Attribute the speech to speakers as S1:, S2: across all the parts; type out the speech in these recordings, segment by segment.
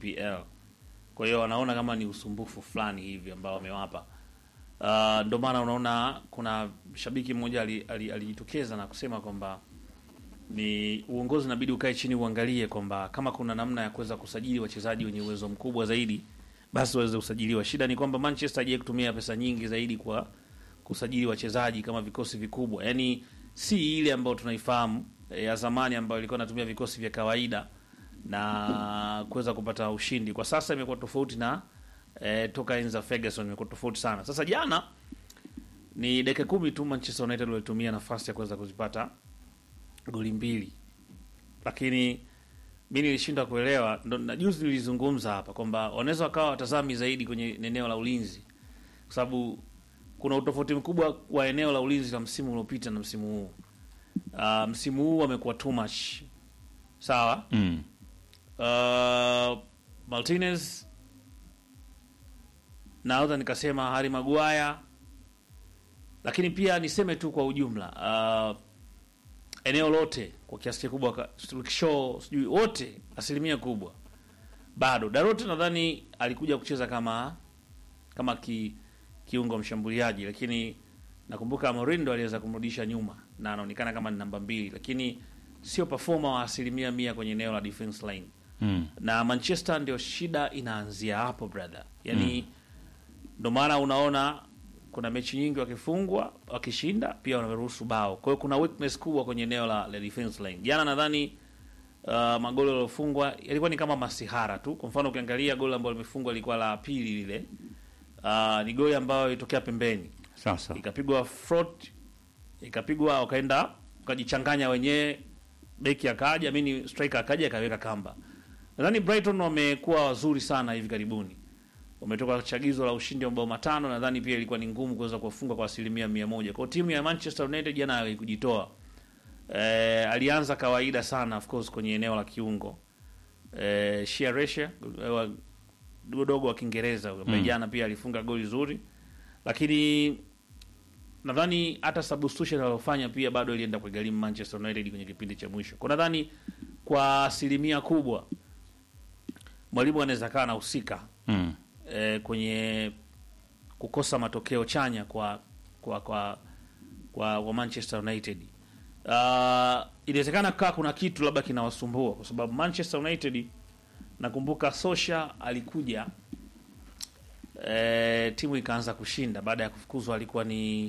S1: EPL. Kwa hiyo wanaona kama ni usumbufu fulani hivi ambao wamewapa. Uh, ndio maana unaona kuna shabiki mmoja alijitokeza ali, alijitokeza na kusema kwamba ni uongozi inabidi ukae chini uangalie kwamba kama kuna namna ya kuweza kusajili wachezaji wenye uwezo mkubwa zaidi basi waweze kusajiliwa. Shida ni kwamba Manchester haijai kutumia pesa nyingi zaidi kwa kusajili wachezaji kama vikosi vikubwa, yaani si ile ambayo tunaifahamu eh, ya zamani ambayo ilikuwa inatumia vikosi vya kawaida na kuweza kupata ushindi. Kwa sasa imekuwa tofauti na eh, toka enzi za Ferguson imekuwa tofauti sana. Sasa jana ni dakika kumi tu Manchester United walitumia nafasi ya kuweza kuzipata goli mbili, lakini mi nilishindwa kuelewa. Ndo na juzi nilizungumza hapa kwamba wanaweza wakawa watazami zaidi kwenye eneo la ulinzi, kwa sababu kuna utofauti mkubwa wa eneo la ulinzi la msimu uliopita na msimu huu. Uh, msimu huu amekuwa too much sawa.
S2: Mm.
S1: Uh, Martinez naweza nikasema Harry Maguire, lakini pia niseme tu kwa ujumla uh, eneo lote kwa kiasi kikubwa ka- Luke Shaw sijui wote asilimia kubwa bado Darote nadhani alikuja kucheza kama kama ki, kiungo mshambuliaji, lakini nakumbuka Morindo aliweza kumrudisha nyuma na anaonekana kama ni namba mbili, lakini sio performer wa asilimia mia kwenye eneo la defense line
S2: Mm.
S1: na Manchester ndio shida inaanzia hapo brother, yani ndo maana unaona kuna mechi nyingi wakifungwa wakishinda pia wanaruhusu bao. Kwa hiyo kuna weakness kubwa kwenye eneo la, la defense line. Jana nadhani uh, magoli yaliyofungwa yalikuwa ni kama masihara tu. Kwa mfano ukiangalia goli ambalo limefungwa lilikuwa la pili lile, uh, ni goli ambayo ilitokea pembeni
S2: Sasa.
S1: ikapigwa front ikapigwa wakaenda wakajichanganya wenyewe, beki akaja, mimi striker akaja akaweka kamba. Nadhani Brighton wamekuwa wazuri sana hivi karibuni, wametoka chagizo la ushindi wa mabao matano. Nadhani pia ilikuwa ni ngumu kuweza kuwafunga kwa asilimia mia moja. Kwa hiyo timu ya Manchester United jana haikujitoa. Eh, alianza kawaida sana of course kwenye eneo la kiungo eh, Shearer dogo wa Kiingereza huyo ambaye
S2: Mm.
S1: jana pia alifunga goli zuri, lakini nadhani hata substitution aliyofanya pia bado ilienda kuigharimu Manchester United kwenye kipindi cha mwisho. Kwa nadhani kwa asilimia kubwa mwalimu anaweza kaa anahusika
S2: Mm.
S1: eh, kwenye kukosa matokeo chanya kwa kwa kwa, kwa, kwa Manchester United. Uh, inawezekana kaa kuna kitu labda kinawasumbua kwa sababu Manchester United nakumbuka Sosha alikuja eh, timu ikaanza kushinda baada ya kufukuzwa, alikuwa ni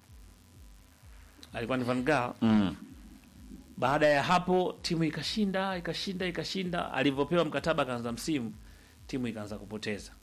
S1: alikuwa ni Van Gaal.
S2: Mm.
S1: Baada ya hapo timu ikashinda ikashinda ikashinda, alivyopewa mkataba akaanza msimu, timu ikaanza kupoteza.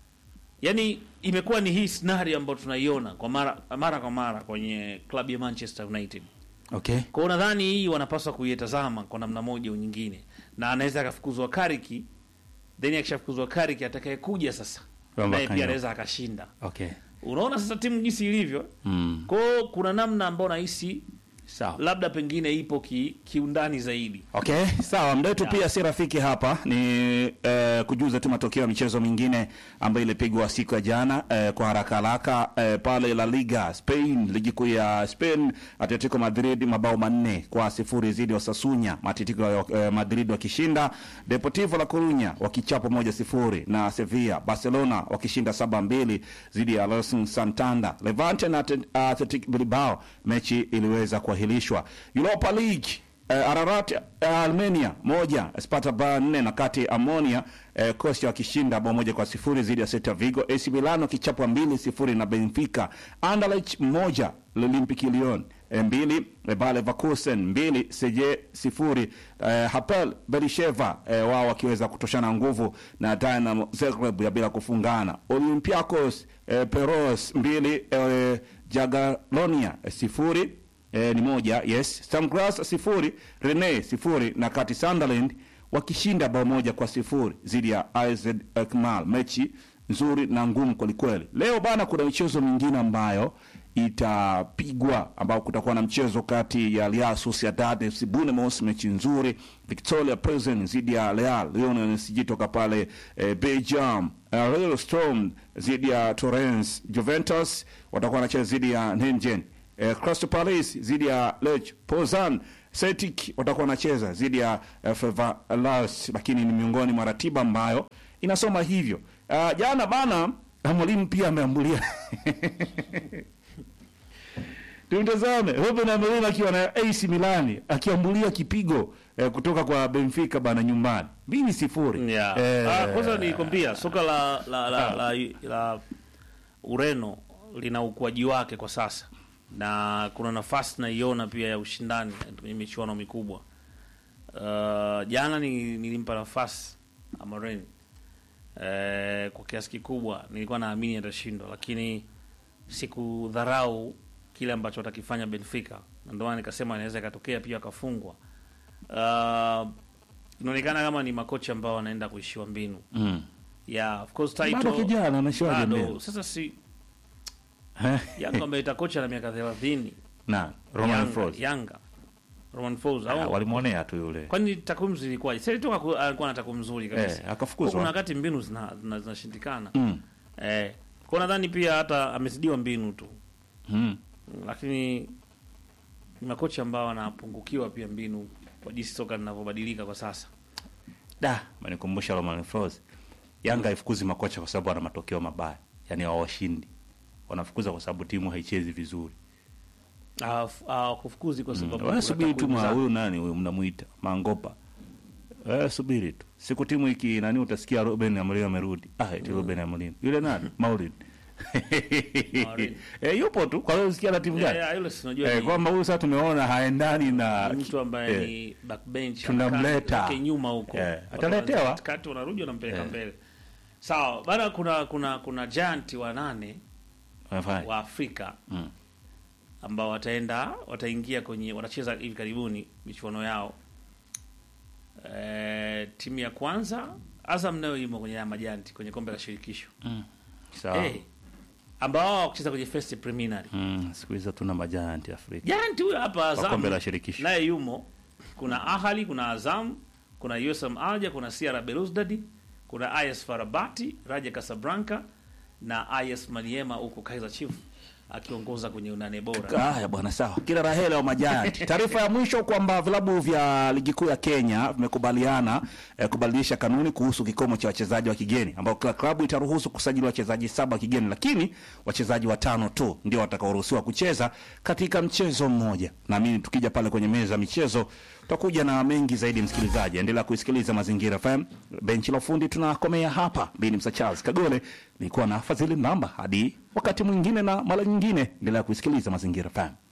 S1: Yaani imekuwa ni hii scenario ambayo tunaiona kwa mara mara kwa mara kwenye klabu ya Manchester United.
S2: Okay.
S1: Kwa hiyo nadhani hii wanapaswa kuitazama kwa namna moja au nyingine, na anaweza akafukuzwa Kariki, then akishafukuzwa Kariki atakayekuja sasa
S2: Kwamba
S1: naye pia
S2: kanyo.
S1: anaweza akashinda.
S2: Okay.
S1: Unaona sasa timu jinsi ilivyo.
S2: Mm.
S1: Kwa hiyo kuna namna ambayo nahisi
S2: Sawa.
S1: labda pengine ipo ki, kiundani zaidi.
S2: Okay, sawa. Muda wetu
S1: Yeah.
S2: pia si rafiki hapa, ni eh, kujuza tu matokeo ya michezo mingine ambayo ilipigwa siku ya jana eh, kwa haraka haraka eh, pale La Liga Spain, ligi kuu ya Spain, Atletico Madrid mabao manne kwa sifuri zidi Osasuna, Atletico eh, Madrid wakishinda, Deportivo La Coruña wakichapa moja sifuri na Sevilla, Barcelona wakishinda saba mbili zidi ya Racing Santander, Levante na Atlet- Athletic Bilbao, mechi iliweza kuahirishwa. Europa League Eh, Ararat eh, Armenia moja Sparta Bar nne na kati Amonia eh, Kosia wakishinda bao moja kwa sifuri dhidi ya Celta Vigo. AC Milan wakichapwa mbili sifuri na Benfica. Anderlecht moja Olympique Lyon eh, mbili eh, Bayer Leverkusen mbili Seje sifuri eh, Hapoel Beersheva eh, wao wakiweza kutoshana nguvu na Dynamo Zagreb ya bila kufungana. Olympiacos eh, Peros mbili eh, Jagiellonia eh, sifuri eh, ni moja yes Stamgras sifuri Rene sifuri na kati Sunderland wakishinda bao moja kwa sifuri dhidi ya AZ Alkmaar mechi nzuri na ngumu kwelikweli leo bana kuna michezo mingine ambayo itapigwa ambao kutakuwa na mchezo kati ya Real Sociedad FC Bournemouth mechi nzuri Victoria Pilsen dhidi ya Real Lyon NSG toka pale eh, Belgium uh, Real Storm dhidi ya Torrens Juventus watakuwa wanacheza dhidi ya Nengen eh, Crystal Palace dhidi ya Lech Poznan Celtic watakuwa wanacheza dhidi ya uh, Fenerbahce, lakini ni miongoni mwa ratiba ambayo inasoma hivyo. Uh, jana bana mwalimu pia ameambulia tumtazame Ruben Amorim akiwa na AC Milan akiambulia kipigo eh, kutoka kwa Benfica bana nyumbani mbili sifuri.
S1: Yeah.
S2: Eh,
S1: Ah, kwanza nikwambia soka la la, la, la, la Ureno lina ukuaji wake kwa sasa na kuna nafasi naiona pia ya ushindani kwenye michuano mikubwa. Uh, jana ni, nilimpa nafasi Amorim eh, kwa kiasi kikubwa nilikuwa naamini atashindwa, lakini sikudharau kile ambacho watakifanya Benfica, na ndio maana nikasema inaweza ikatokea pia akafungwa. Uh, inaonekana kama ni makocha ambao wanaenda kuishiwa mbinu.
S2: mm.
S1: Yeah, of course
S2: Bado
S1: title
S2: kijana anashiwaje
S1: bado.
S2: mbele
S1: Sasa si
S2: Eh,
S1: Yanga ameita kocha na miaka 30.
S2: na Roman
S1: Yanga,
S2: Frost
S1: Yanga. Roman Falls
S2: Ah,
S1: au
S2: walimwonea tu yule
S1: kwani takwimu zilikuwaje? Sasa toka ku- alikuwa na takwimu nzuri kabisa.
S2: eh, akafukuzwa
S1: Kuna wakati mbinu zina- zina- zinashindikana.
S2: mm.
S1: Eh, kwa nadhani pia hata amezidiwa mbinu tu.
S2: mm.
S1: Lakini ni makocha ambao wanapungukiwa pia mbinu kwa jinsi soka linavyobadilika kwa sasa.
S2: da manikumbusha Roman Frost Yanga haifukuzi makocha kwa sababu wana matokeo mabaya, yani hawashindi, wanafukuza kwa sababu timu haichezi vizuri.
S1: Ah, f- ah, kufukuzi kwa sababu
S2: Wewe
S1: kuna
S2: subiri tu,
S1: takwimu
S2: ma
S1: zake.
S2: huyu nani huyu mnamuita Mangopa, wewe subiri tu, siku timu iki nani utasikia Ruben Amorim amerudi. Ah, eti Ruben Amorim yule nani Maulid
S1: Maulid.
S2: eh, yupo tu. Kwa hiyo usikia na timu
S1: Yeah,
S2: gani
S1: yeah, yule si unajua
S2: eh,
S1: ni-
S2: kwamba huyu sasa tumeona haendani na
S1: ni mtu ambaye
S2: eh,
S1: ni backbench
S2: tunamleta.
S1: anakaa zake nyuma huko
S2: Eh,
S1: Watu
S2: ataletewa.
S1: wanaanza katikati wanarudi wanampeleka
S2: Eh.
S1: mbele sawa bana kuna kuna kuna giant wa nane
S2: wanafanya.
S1: wa Afrika
S2: Mm.
S1: ambao wataenda wataingia kwenye watacheza hivi karibuni michuano yao e, timu ya kwanza Azam nayo imo kwenye haya majanti kwenye kombe la shirikisho
S2: Sawa.
S1: Eh, ambao wao kucheza kwenye first preliminary
S2: Mm, siku hizo tuna majanti Afrika
S1: Giant huyo hapa
S2: kwa
S1: Azam
S2: kombe la shirikisho.
S1: naye yumo. Kuna Ahali, kuna Azam, kuna USM Alger, kuna CR Belouizdad, kuna IS Farabati, Raja Casablanca na IS Maniema huko Kaizer Chiefs akiongoza kwenye unane bora.
S2: Haya bwana, sawa. Kila la heri wa majanti. Taarifa ya mwisho kwamba vilabu vya ligi kuu ya Kenya vimekubaliana eh, kubadilisha kanuni kuhusu kikomo cha wachezaji wa kigeni, ambao kila klabu itaruhusu kusajili wachezaji saba wa kigeni, lakini wachezaji watano tu ndio watakaoruhusiwa kucheza katika mchezo mmoja. Naamini tukija pale kwenye meza ya michezo tutakuja na mengi zaidi. Msikilizaji, endelea kuisikiliza Mazingira FM. Benchi la ufundi tunakomea hapa. Mimi ni Msa Charles Kagole, nilikuwa na Fadhili Namba. Hadi wakati mwingine na mara nyingine, endelea kuisikiliza Mazingira FM.